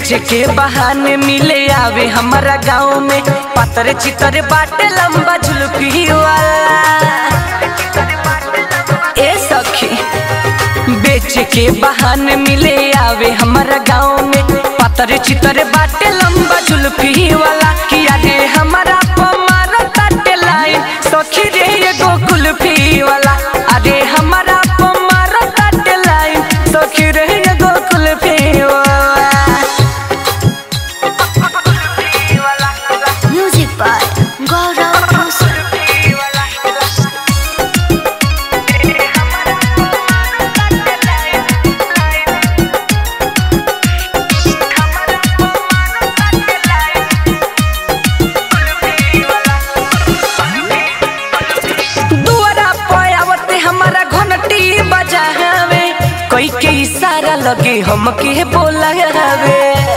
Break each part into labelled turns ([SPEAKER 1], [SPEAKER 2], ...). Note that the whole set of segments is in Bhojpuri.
[SPEAKER 1] बेच के बहाने मिले आवे हमारा गाँव में पतर चितर बाटे लंबा झुलकी वाला ए सखी बेच के बहाने मिले आवे हमारा गाँव में पतर चितर बाटे लंबा झुलकी वाला किया रे हमारा पमारा काटे लाइन सखी रे एगो कुल्फी वाला अरे हमारा पमारा काटे लाइन सखी रे एगो कुल्फी वाला
[SPEAKER 2] Music by Gaurav Rosal.
[SPEAKER 1] दुआरा पयावते हमारा घंटी बजावे कोई के इशारा लगे हमके बोलावे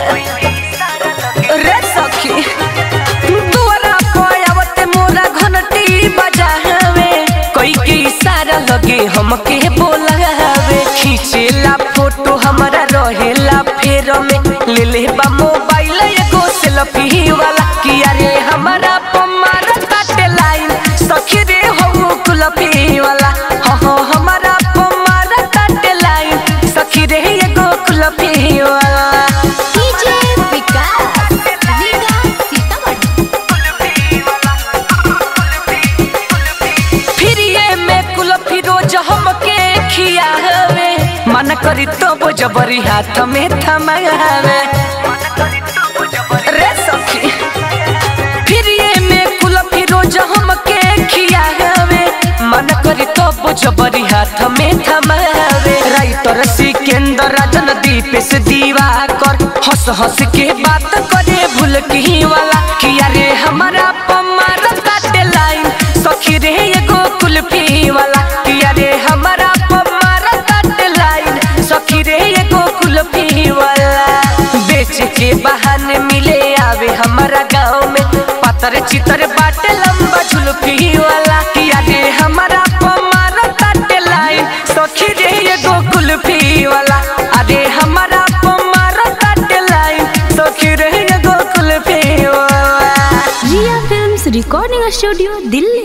[SPEAKER 1] रे सखी दुआरा पयावते मोरा घंटी बजावे कोई के इशारा लगे हमके बोलावे खींचेला फोटो हमारा रहेला फेर में ले ले बा मोबाइल एगो सेल्फी वाला किया रे हमारा पमारा काटे लाइन सखी रे हो कुलफी वाला हो हो हमारा पमारा काटे लाइन सखी रे एगो कुलफी वाला
[SPEAKER 2] DJ Vikas. Vikas Sitamarhi.
[SPEAKER 1] फिर ये में कुल्फी रोज हमके खियावे मन करी तो वो जबरी हाथ में थमावे रे सखी फिर ये में कुल्फी रोज हमके खियावे मन करी तो वो जबरी हाथ में थमावे राइटर सिकंदर राजन दीप से दीवा कर हंस हंस के बात करे भूल की वाला किया रे हमारा पमारा काटे लाइन सखी रे एगो कुल्फी वाला किया रे हमारा पमारा काटे लाइन सखी रे एगो कुल्फी वाला बेच के बहाने मिले आवे हमारा गाँव में पतर चितर बाटे लंबा झुलफी वाला किया रे हमारा पमारा काटे लाइन सखी रे एगो कुल्फी वाला अरे हमारा पमारा काटे लाइन सखी रे एगो कुल्फी वाला
[SPEAKER 2] Ria Films Recording Studio, Delhi.